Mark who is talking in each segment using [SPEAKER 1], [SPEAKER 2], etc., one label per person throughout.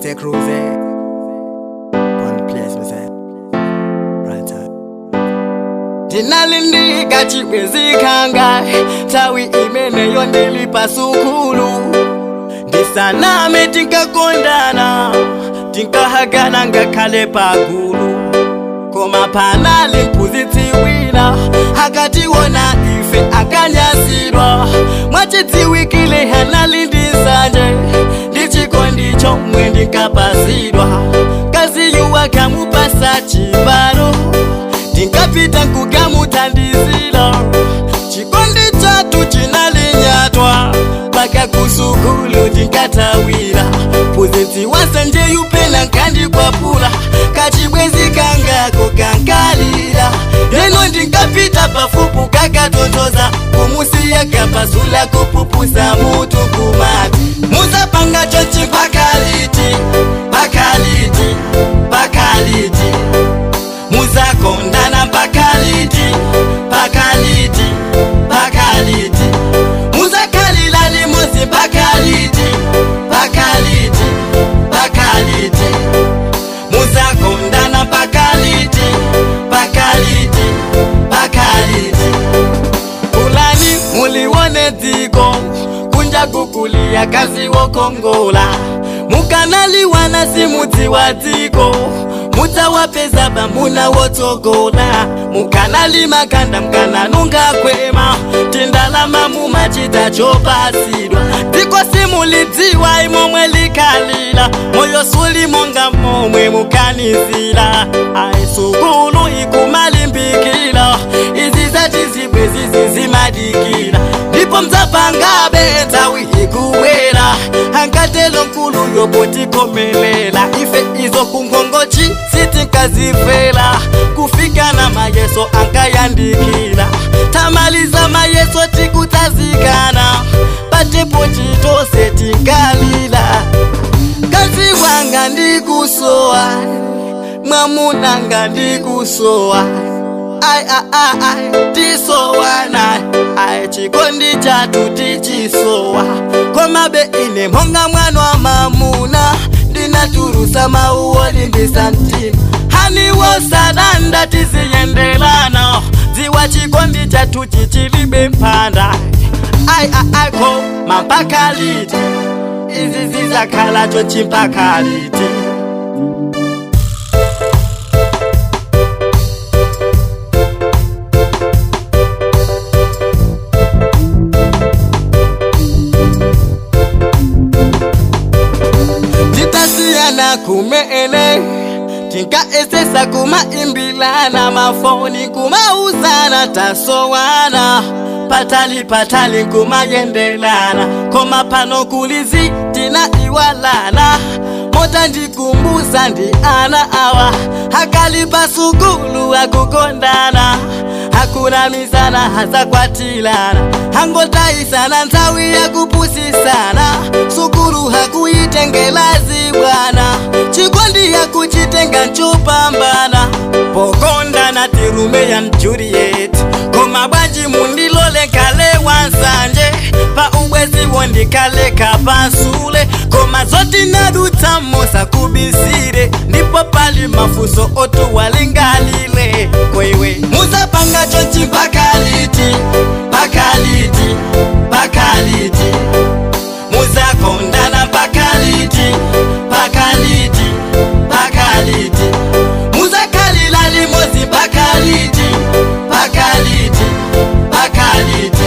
[SPEAKER 1] a cruise eh? One place me say Right time
[SPEAKER 2] ndinalindika chibwezikanga tawi imeneyo ndilipa sukulu ndisaname tinkakondana tinkahagana ngakhale pagulu koma panali mphunzitsi wina akationa ife akanyasidwa mwachidziwikile hanali ndi nsanje ndi chikondi chomwe ndinkapasidwa kaziyuwa kamupasa chibalo tinkapita nkukamuthandizira chikondi chathu chinalinyatwa paka kusukulu tinkatawira mphunzitsi wasanje yupena nkandikwapula kachibwezi kangako kankalira leno ndinkapita pafupu kakatontoza kumusiya kapasula kupupusa mutu kumati musapanga chochi pakaliti pakaliti pakaliti muzakondana pakaliti pakaliti pakaliti muzakhalila limozi pakaliti pakaliti pakaliti muzakondana pakaliti pakaliti pakaliti kulani muliwone dziko kunja kukulia kazi wokongola mukanaliwana simudzi wa dziko mudzawapeza bamuna wotsogola mukanali makanda mkananunga kwema tindalama mumachita chopasidwa dziko simulidziwa imomwe likalila moyo sulimonga momwe mukanizila aisukulu ikumalimbikila izi zachizibwe zizi zimadikila ndipo mdzapangabe nthawi ikubwera angatelo nkulu yopotikomelela ife izo kungongochi sitinkazifela kufika na mayeso ankayandikila tamaliza mayeso tikutazikana patepo chitose tinkalila kazi wanga ndikusowa mwamunanga ndikusowa ai ai ai ai tisowana ai chikondi chatu tichisowa komabe ine monga mwana wa mamuna ndinaturusa mauwo limbisa mtima haniwo sadanda tiziyendelana dziwa chikondi chatu chichilibe mpanda ai ai ai ko mampakaliti izi zizakhalacho chimpakaliti titasiyana kumene tinkaesesa kumaimbilana mafoni kumauzana tasowana patali patali kumayendelana koma pano kulizi tina iwalana mota ndikumbusa ndi ana awa akalipa sukulu akukondana hakunamizana hazakwatilana hangotayisana nthawi yakupusisana sukulu hakuyitengelazi bwana chikondi yakuchitenga nchopambana pokondana tirume ya mjuriet koma bwanji mundilole kale wansanje pa ubweziwo ndikale kapasule koma zoti nadutamo sakubisire ndipo pali mafuso otu walingalile kweiwe muzapanga chonchi pakaliti pakaliti pakaliti muzakondana pakaliti pakaliti pakaliti muzakhalila limozi pakaliti pakaliti pakaliti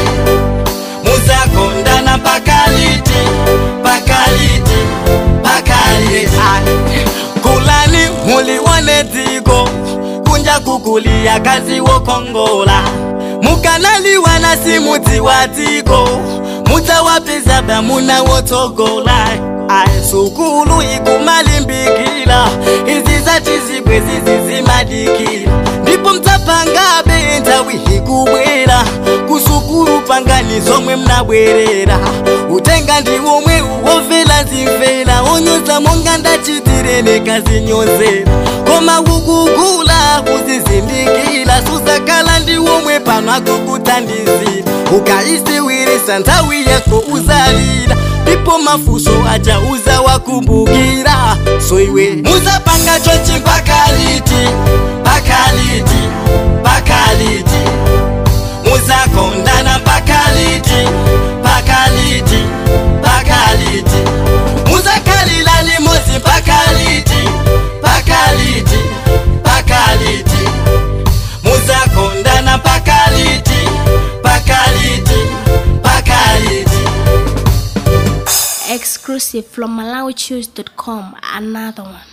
[SPEAKER 2] muzakondana pakaliti pakaliti pakaliti kulani muliwone dziko kunja kukulia kazi wokongola mukanaliwana simudzi wa dziko mudzawapeza bamuna wotsogola aisukulu ikumalimbikila izi zachizibwe zizi zimadikila ndipo mdzapangabe nthawi ikubwera kusukulu pangani zomwe mnabwerera utenga ndi womwe womvera zimvera onyoza monga ndachitirene kazinyozera koma kukugula kuzizindikila suzakhala ndi womwe pano akukuthandizira ukaisiwire ukayesa nthawi yako uzalira ndipo mafuso aja uzawakumbukira so iwe muzapanga chochi pakaliti pakaliti pakaliti muzakondana pakaliti pakaliti pakaliti muzakalilani mozi pakaliti pakaliti pakaliti muzakondana pakaliti pakaliti pakaliti
[SPEAKER 3] Exclusive from MalawiChoose.com. Another one.